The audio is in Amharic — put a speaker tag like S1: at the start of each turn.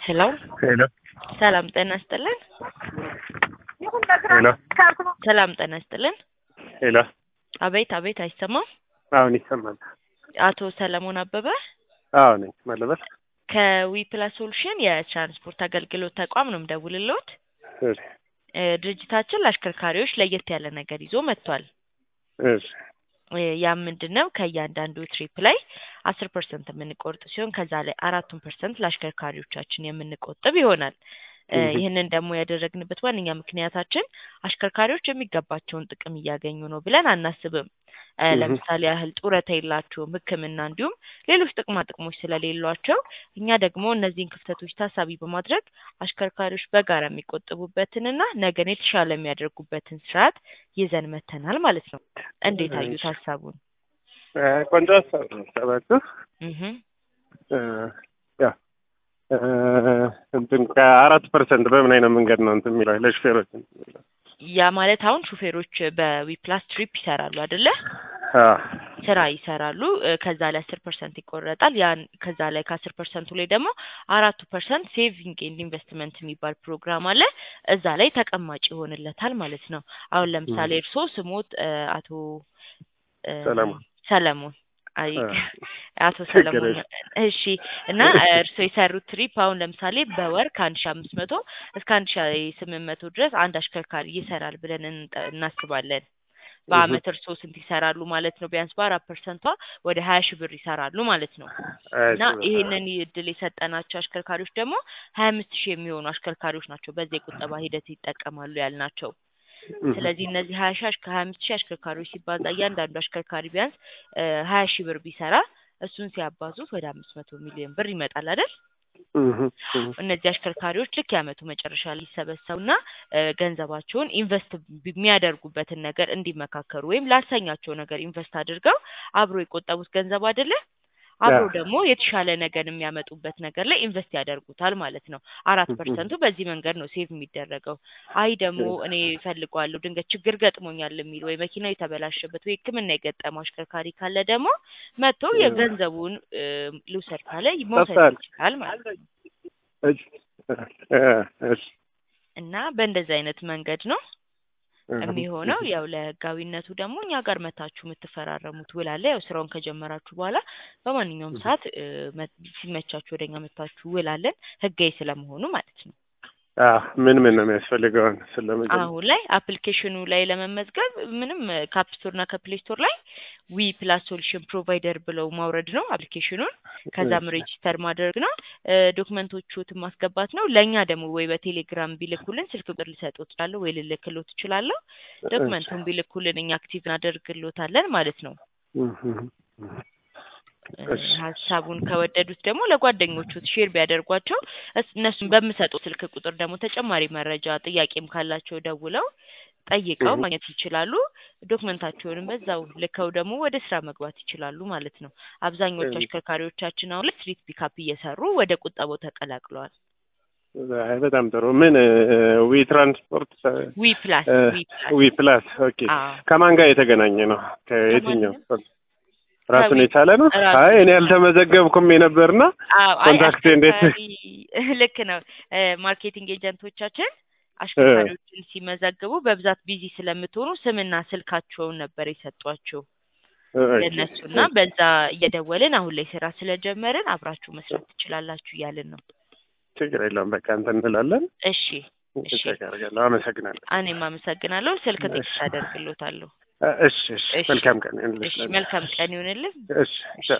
S1: ሄሎ
S2: ሄሎ
S1: ሰላም ጤና ይስጥልን።
S2: ሄሎ
S1: ሰላም ጤና ይስጥልን።
S2: ሄሎ
S1: አቤት አቤት፣ አይሰማም?
S2: አሁን ይሰማል?
S1: አቶ ሰለሞን አበበ
S2: አዎ ነኝ። ማለበት
S1: ከዊፕላስ ሶሉሽን የትራንስፖርት አገልግሎት ተቋም ነው የምደውልልዎት።
S2: እሺ
S1: እ ድርጅታችን ለአሽከርካሪዎች ለየት ያለ ነገር ይዞ መጥቷል።
S2: እሺ
S1: እ ያም ምንድን ነው ከእያንዳንዱ ትሪፕ ላይ አስር ፐርሰንት የምንቆርጥ ሲሆን ከዛ ላይ አራቱን ፐርሰንት ለአሽከርካሪዎቻችን የምንቆጥብ ይሆናል። እ
S2: እህ።
S1: ይህንን ደግሞ ያደረግንበት ዋነኛ ምክንያታችን አሽከርካሪዎች የሚገባቸውን ጥቅም እያገኙ ነው ብለን አናስብም። እ
S2: እህ።
S1: ለምሳሌ ያህል ጡረታ የላቸውም፣ ሕክምና እንዲሁም ሌሎች ጥቅማ ጥቅሞች ስለሌሏቸው እኛ ደግሞ እነዚህን ክፍተቶች ታሳቢ በማድረግ አሽከርካሪዎች በጋራ የሚቆጥቡበትንና ነገን የተሻለ የሚያደርጉበትን ስርዓት ይዘን መተናል ማለት ነው። እንዴት አዩት
S2: እሺ።
S1: ሀሳቡን?
S2: እ ቆንጆ ሀሳብ ነው ሀሳባችሁ።
S1: እህ
S2: እ ያው እ እንትን ከአራት ፐርሰንት በምን አይነት መንገድ ነው እንትን የሚለው ለሹፌሮች እንትን የሚለው?
S1: ያ ማለት አሁን ሹፌሮች በዊፕላስ ትሪፕ ይሰራሉ አይደለ?
S2: አዎ
S1: ስራ ይሰራሉ። እ ከዛ ላይ አስር ፐርሰንት ይቆረጣል። ያን ከዛ ላይ ከአስር ፐርሰንቱ ላይ ደግሞ አራቱ ፐርሰንት ሴቪንግ ኤንድ ኢንቨስትመንት የሚባል ፕሮግራም አለ። እዛ ላይ ተቀማጭ ይሆንለታል ማለት ነው። አሁን ለምሳሌ እርስዎ ስሞት እ አቶ እ
S2: ሰለሞን
S1: ሰለሞን አይ
S2: እ
S1: አቶ
S2: ችግር
S1: ሰለሞን
S2: የለም።
S1: እሺ። እና እርስዎ የሰሩት ትሪፕ አሁን ለምሳሌ በወር ከአንድ ሺ አምስት መቶ እስከ አንድ ሺ ስምንት መቶ ድረስ አንድ አሽከርካሪ ይሰራል ብለን እንጠ- እናስባለን።
S2: እህ።
S1: በአመት እርስዎ ስንት ይሰራሉ ማለት ነው? ቢያንስ በአራት ፐርሰንቷ ወደ ሀያ ሺህ ብር ይሰራሉ ማለት ነው። እና
S2: እሺ
S1: ይህንን እድል የሰጠናቸው አሽከርካሪዎች ደግሞ ሀያ አምስት ሺህ የሚሆኑ አሽከርካሪዎች ናቸው በዚህ የቁጠባ ሂደት ይጠቀማሉ ያልናቸው።
S2: እህ።
S1: ስለዚህ እነዚህ ሀያ ሺህ አሽከ ሀያ አምስት ሺህ አሽከርካሪዎች ሲባዛ እያንዳንዱ አሽከርካሪ ቢያንስ እ ሀያ ሺህ ብር ቢሰራ እሱን ሲያባዙት ወደ አምስት መቶ ሚሊዮን ብር ይመጣል አይደል?
S2: እህ። እህ።
S1: እነዚህ አሽከርካሪዎች ልክ የአመቱ መጨረሻ ላይ ይሰበሰቡና እ ገንዘባቸውን ኢንቨስት የሚያደርጉበትን ነገር እንዲመካከሩ ወይም ላልተኛቸው ነገር ኢንቨስት አድርገው አብሮ የቆጠቡት ገንዘብ አይደለ አብሮ
S2: አዎ
S1: ደግሞ የተሻለ ነገር የሚያመጡበት ነገር ላይ ኢንቨስት ያደርጉታል ማለት ነው። አራት
S2: እህ።
S1: ፐርሰንቱ በዚህ መንገድ ነው ሴቭ የሚደረገው። አይ ደግሞ እኔ እፈልገዋለሁ ድንገት ችግር ገጥሞኛል የሚል ወይ መኪናው የተበላሸበት ወይ ሕክምና የገጠመው አሽከርካሪ ካለ ደግሞ መጥቶ
S2: እህ።
S1: የገንዘቡን እ ልውሰድ ካለ መውሰድ
S2: ጠፍተሃል?
S1: ይችላል ማለት ነው።
S2: እሺ እ እሺ
S1: እና በእንደዚህ አይነት መንገድ ነው
S2: እህ።
S1: የሚሆነው።
S2: እህ።
S1: ያው ለህጋዊነቱ ደግሞ እኛ ጋር መታችሁ የምትፈራረሙት ውል አለ። ያው ስራውን ከጀመራችሁ በኋላ በማንኛውም
S2: እህ።
S1: ሰዓት እ መ- ሲመቻችሁ ወደኛ መታችሁ ውል አለን ህጋዊ ስለመሆኑ ማለት ነው።
S2: አዎ ምን ምን ነው የሚያስፈልገውን ስለመጀመር
S1: አሁን ላይ አፕሊኬሽኑ ላይ ለመመዝገብ ምንም ከአፕ ስቶር እና ከፕሌይ ስቶር ላይ ዊ ፕላስ ሶሉሽን ፕሮቫይደር ብለው ማውረድ ነው አፕሊኬሽኑን። ከዛም
S2: እሺ
S1: ሬጂስተር ማድረግ ነው። እ ዶክመንቶቹትን ማስገባት ነው። ለእኛ ደግሞ ወይ በቴሌግራም ቢልኩልን ስልክ ቁጥር ሊሰጡት እችላለሁ ወይ ልልክሎት እችላለሁ።
S2: እሺ
S1: ዶክመንቱን ቢልኩልን እኛ አክቲቭ እናደርግሎታለን ማለት ነው።
S2: እህ። እህ።
S1: እ
S2: እሺ
S1: ሀሳቡን ከወደዱት ደግሞ ለጓደኞቹ ሼር ቢያደርጓቸው እስ- እነሱም በምሰጡት ስልክ ቁጥር ደግሞ ተጨማሪ መረጃ ጥያቄም ካላቸው ደውለው ጠይቀው
S2: እህ።
S1: ማግኘት ይችላሉ። ዶክመንታቸውንም በዛው ልከው ደግሞ ወደ ስራ መግባት ይችላሉ ማለት ነው። አብዛኞቹ
S2: እህ።
S1: አሽከርካሪዎቻችን አሁን ላይ ስትሪት ፒካፕ እየሰሩ ወደ ቁጠባው ተቀላቅለዋል።
S2: አይ በጣም ጥሩ። ምን ዊ ትራንስፖርት
S1: ዊ ፕላስ
S2: እ
S1: ዊ ፕላስ
S2: ዊ ፕላስ ኦኬ።
S1: አዎ
S2: ከማን ጋር የተገናኘ ነው? ከየትኛው
S1: ከማንም
S2: ራሱን
S1: ከዊ
S2: የቻለ ነው?
S1: ራሱ
S2: አይ እኔ ያልተመዘገብኩም የነበርና
S1: አዎ አይ
S2: ኮንታክቴ እንዴት
S1: አሽከርካሪ ልክ ነው። እ ማርኬቲንግ ኤጀንቶቻችን አሽከርካሪዎችን ሲመዘግቡ በብዛት ቢዚ ስለምትሆኑ ስምና ስልካቸውን ነበር የሰጧቸው
S2: ኦኬ
S1: ለእነሱና በዛ እየደወልን አሁን ላይ ስራ ስለጀመርን አብራችሁ መስራት ትችላላችሁ እያልን ነው።
S2: ችግር የለውም። በቃ እንትን እንላለን።
S1: እሺ እሺ፣
S2: ቼክ አደርጋለሁ። አመሰግናለሁ።
S1: እኔም አመሰግናለሁ። ስልክ
S2: እሺ
S1: ቴክስት አደርግሎታለሁ።
S2: እሺ እሺ።
S1: እሺ
S2: መልካም ቀን ይሁንልሽ።
S1: እሺ፣ መልካም ቀን ይሁንልን።
S2: እሺ
S1: እሺ።
S2: ቻው።